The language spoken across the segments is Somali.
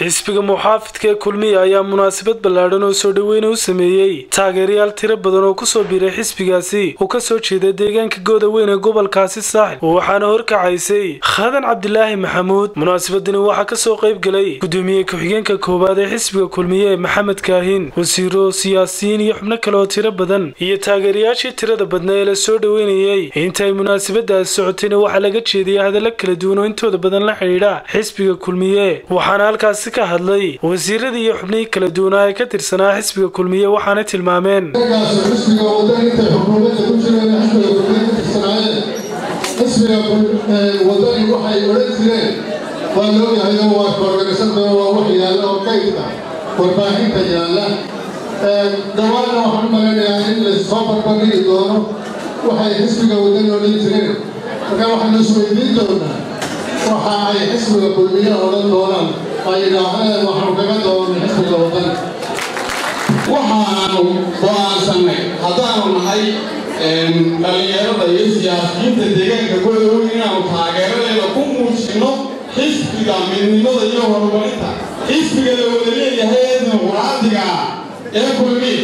xisbiga muxaafidka ee kulmiya ayaa munaasabad ballaadhan oo soo dhoweyna u sameeyey taageerayaal tiro badan oo kusoo biiray xisbigaasi oo kasoo jeeda deegaanka goodaweyn ee gobolkaasi saaxil waxaana horkacaysay khadan cabdilaahi maxamuud munaasabadani waxaa kasoo qayb galay gudoomiye ku-xigeenka koowaad ee xisbiga kulmiye maxamed kaahin wasiiro siyaasiyiin iyo xubno kale oo tiro badan iyo taageerayaashii tirada badnaa ee la soo dhoweynayey inta ay munaasabadaasi socotayna waxaa laga jeediyay hadallo kala duwan oo intooda badan la xidhiidha xisbiga kulmiye waxaana halkaasi ka hadlay wasiiradii iyo xubnihii kala duwanaa ee ka tirsanaa xisbiga kulmiye waxaana tilmaameen xisbiga waddan intay xukuumadda ku jireen xisbiga kulmiye ka tirsanaayeen xisbiga waddani waxay odhan jireen waa looyahay oo waa koorganisada waa wax yaalla oo kaydka warbaahinta yaalla dhawaanna waxaan u malaynayaa in laysoo barbardhigi doono waxay xisbiga waddani odhan jireen marka waxaanu isweydiin doonaa waxa ay xisbiga kulmiye odhan doonaan ay yidhaahdeen waxaanu kaga doonay xisbiga waddani waxaanu go'aansannay haddaanu nahay dhallinyarada iyo siyaasiyiinta deegaanka godoweyn inaanu taageeradeeda ku muujinno xisbiga midnimada iyo horumarinta xisbiga la wada leeyahay ee dimuqraadiga ee kulmiye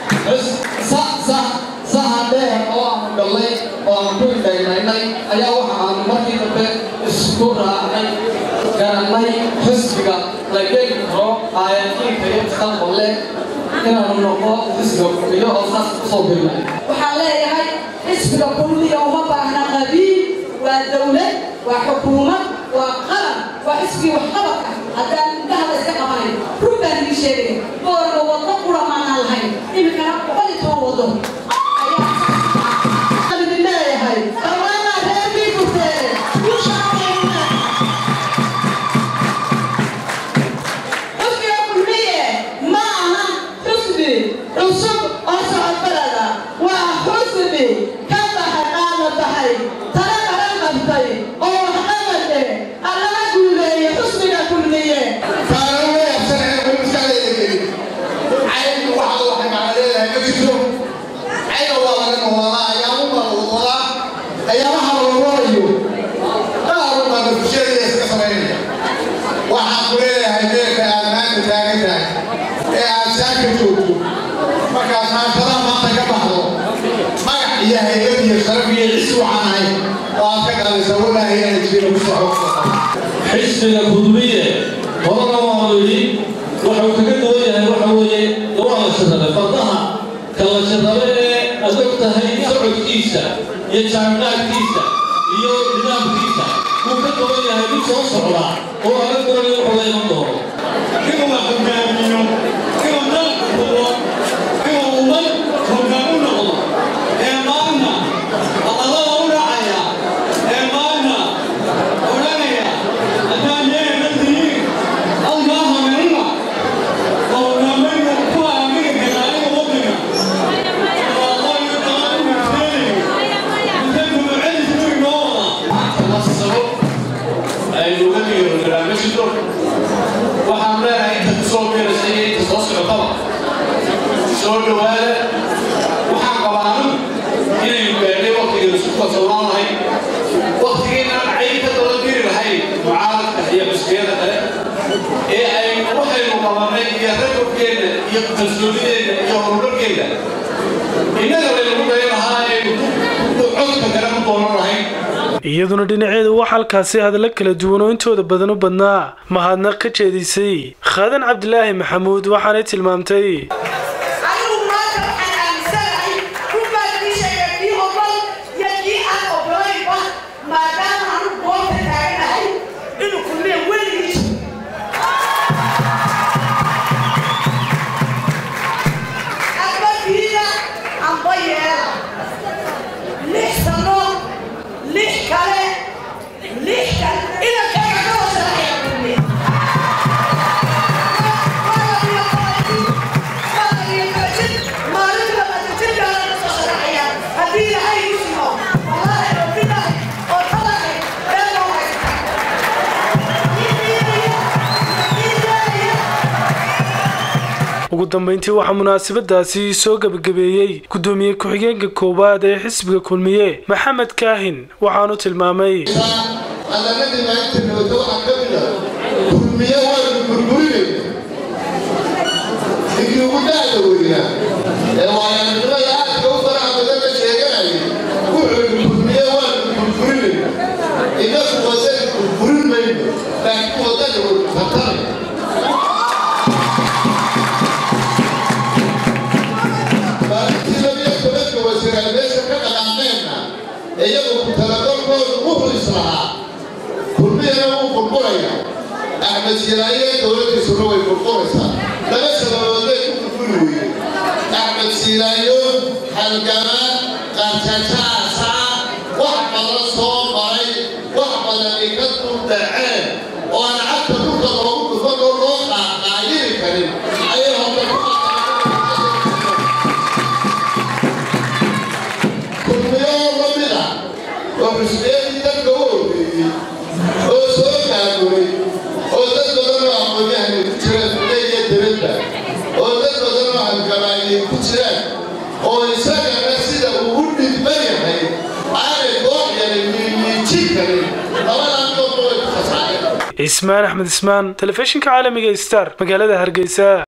saha dheer oo aanu gallay oo aanu ku indhaynaynay ayaa waxa aanu markii dambe isku raacnay garannay xisbiga la geli karo aayakiinka iyo mustaqballe inaanu noqo xisbiga kulmiyo oo saas kusoo birnay waxaan leeyahay xisbiga kulmiya uma baahna qabiil waa dawlad waa xukuumad waa qaran waa xisbigii waxqabadka haddaan indhaha la iska qabanayn run baan idin sheegaya boorba waddo qura maanaan lahayn iminkana boqol iyo toban waddo ayaan idin leeyahay dhammaanaa reerkii furteene ushaaqeynaa xusbiga kulmiye ma aha xusbi cusub oo socodbalada waa xusbi ka baxay qaana baxay tala qaran qabtay oo waxqabad leh allaha guuleeye xusbiga kulmiye waxaan ku leeyahay meelka aad maanta taagan tahay ee aad saaka joogto markaad maantada maanta ka baxdo magac iyo haybad iyo sharaf iyo cisi waxaan ahay oo aad ka qalisa walaahi inaan jirin ku soo xisbiga kulmiye horena waanu yidhi wuxuu kaga duwan yahay waxa weeye waa la shirabe fardaha kala shirabe ee aad og tahay socodkiisa iyo jaanqaadkiisa iyo nidaamkiisa wuu ka duwan yahay mid soo socda oo aala doonay wuxuu la iman doono inuu la hogaamiyo inuu dalka hubo inuu ummad hogaan u noqdo ee maalna aqalada u dhacaya ee maalna odhanaya haddaan yeena tihiin alkaa hameerina oo hogaamayna ku aamini kara aniga waddanka waaqooyo dalaanu muteenayo intay gumucelis ku inoo wada masabo aynu uga dhigi barnaamijyo waxaan leenahay inta kusoo biiraysa iyo inta soo socotaba soo dhowaada waxaan qabaa anigu inaynu gaadhay waqtigeenu isku kalsoonaan lahayn waqtigeennaan cayn ka daba diri lahayn mucaaradka iyo xusbiyada kale ee aynu waxaynu qabannay iyo ragabkeenna iyo kalsoonideenna iyo horumarkeenna innaga laynagu dayan lahaa aynu codka kale ku doonan lahayn iyaduna dhinaceedu waxaa halkaasi hadallo kala duwan oo intooda badan u badnaa mahadnaq ka jeedisay khadan cabdilaahi maxamuud waxaanay tilmaamtay anigu maanta waxaan aaminsanahay runbaa idin sheegay kii ogol iyo kii aan ogolaynba maadaama anu goobta taaganahay inuu kulmiya weligiis abadiida amba yeela lix sano lix kale lix kale inankayga ka hoosanaaya kulmiya ugu dambeyntii waxaa munaasabadaasi soo gebagabeeyey gudoomiye ku-xigeenka koowaad ee xisbiga kulmiye maxamed kaahin waxaanu tilmaamay calamadii maanta nabadda waxaa ka mid ah kulmiye waanu burburinay iyo dowladdiisuna way burburaysaa laba sababood bay ku burburi weyday axmed siilaayo halgama qarjajaasa wax badan soo maray wax badani ka duldhaceen oo aan cagta dhulka loogu dhufan oo loo qaaqaayiri karin ayay horta ku kulmiyo la mid ah oo xusbiyadii dadka u horreeyey oo soo gaagumay oo dad badan oo aqoon-yahani ku jiraan duleya dibadda oo dad badan oo halgamaayay ku jiraan oo isagana sida uu u dhidban yahay aanay koox yaray miimiijin karin labadan doodba way ku fasaxeen cismaan axmed ismaan telefishinka caalamiga star magaalada hargeysa